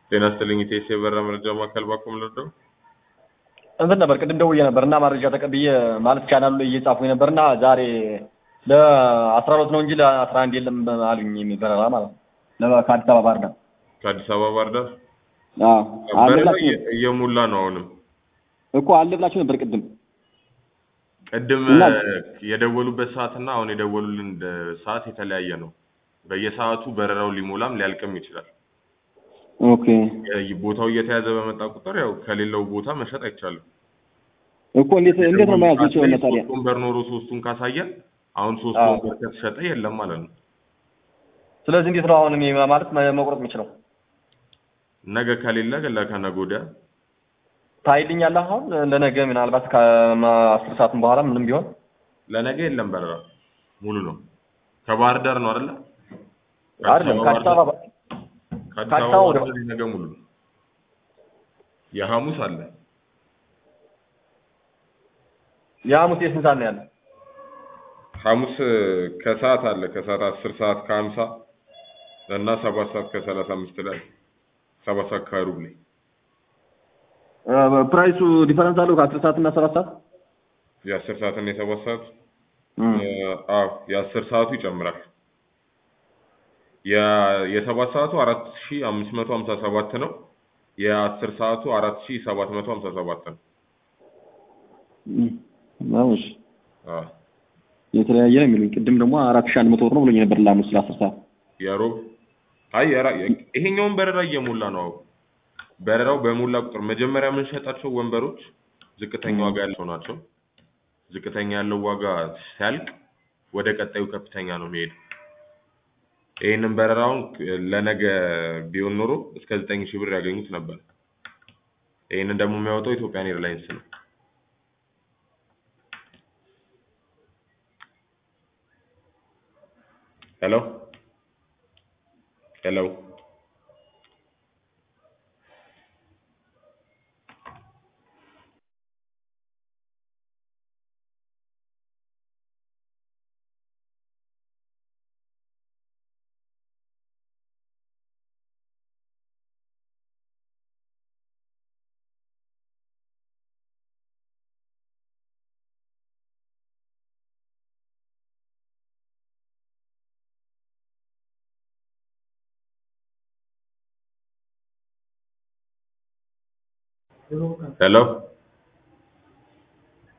ጤና ይስጥልኝ ኢቴስ የበራ መረጃ ማዕከል ባኮም ልርዳው? እንትን ነበር ቅድም ደውዬ ነበር እና መረጃ ተቀብዬ ማለት ቻናሉ ላይ እየጻፉኝ ነበር እና ዛሬ ለአስራ ሁለት ነው እንጂ ለአስራ አንድ የለም አሉኝ በረራ ማለት ነው ለ- ከአዲስ አበባ ባህር ዳር ከአዲስ አበባ ባህር ዳር አዎ አለ በረራ ብላችሁ እየ- እየሞላ ነው። አሁንም እኮ አለ ብላችሁ ነበር ቅድም ቅድም እና- እ፣ የደወሉበት ሰዓት እና አሁን የደወሉልን ደ- ሰዓት የተለያየ ነው። በየሰዓቱ በረራው ሊሞላም ሊያልቅም ይችላል። ኦኬ የ- ቦታው እየተያዘ በመጣ ቁጥር ያው ከሌለው ቦታ መሸጥ አይቻልም። እኮ እንዴት እንዴት ነው መያዝ ይችላል ታዲያ ሶስት ወንበር ኖሮ ሶስቱን ካሳየን አሁን ሶስት አዎ። ወንበር ከተሸጠ የለም ማለት ነው። ስለዚህ እንዴት ነው አሁን እኔ ማለት መ- መቁረጥ የምችለው ነገ ከሌለ ለከነገ ወዲያ ታይልኛለህ አሁን ለነገ ምናልባት ከአስር ሰዓትም በኋላ ምንም ቢሆን ለነገ የለም በረራ ሙሉ ነው። ከባህር ዳር ነው አይደለ? አይደለም ከአዲስ አበባ ከአዲስ ከአዲስ አበባ አበባ ወደ- ባህር ዳር ነገ ሙሉ ነው። የሐሙስ አለ የሐሙስ የስንት ሰዓት ነው ያለ ሐሙስ ከሰዓት አለ ከሰዓት አስር ሰዓት ከሀምሳ እና ሰባት ሰዓት ከሰላሳ አምስት ላይ ሰባት ሰዓት ከሩብ ላይ ፕራይሱ ዲፈረንስ አለው ከአስር ሰዓት እና ሰባት ሰዓት የአስር ሰዓት እና የሰባት ሰዓት እም። አዎ የአስር ሰዓቱ ይጨምራል። የ- የሰባት ሰዓቱ አራት ሺ አምስት መቶ ሀምሳ ሰባት ነው። የአስር ሰዓቱ አራት ሺ ሰባት መቶ ሀምሳ ሰባት ነው። እም። አዎ እሺ አዎ የተለያየ ነው የሚሉኝ ቅድም ደግሞ አራት ሺህ አንድ መቶ ብር ነው ብሎኝ ነበር ለሐሙስ ለአስር ሰዓት የሮብ አይ የራ- ይሄኛውን በረራ እየሞላ ነው። አዎ በረራው በሞላ ቁጥር መጀመሪያ የምንሸጣቸው ወንበሮች ዝቅተኛ ዋጋ ያላቸው ናቸው። ዝቅተኛ ያለው ዋጋ ሲያልቅ ወደ ቀጣዩ ከፍተኛ ነው የሚሄድ። ይህንን በረራውን ለነገ ቢሆን ኖሮ እስከ ዘጠኝ ሺህ ብር ያገኙት ነበር። ይህንን ደግሞ የሚያወጣው ኢትዮጵያን ኤርላይንስ ነው። ሄሎ ሄሎ ሄሎ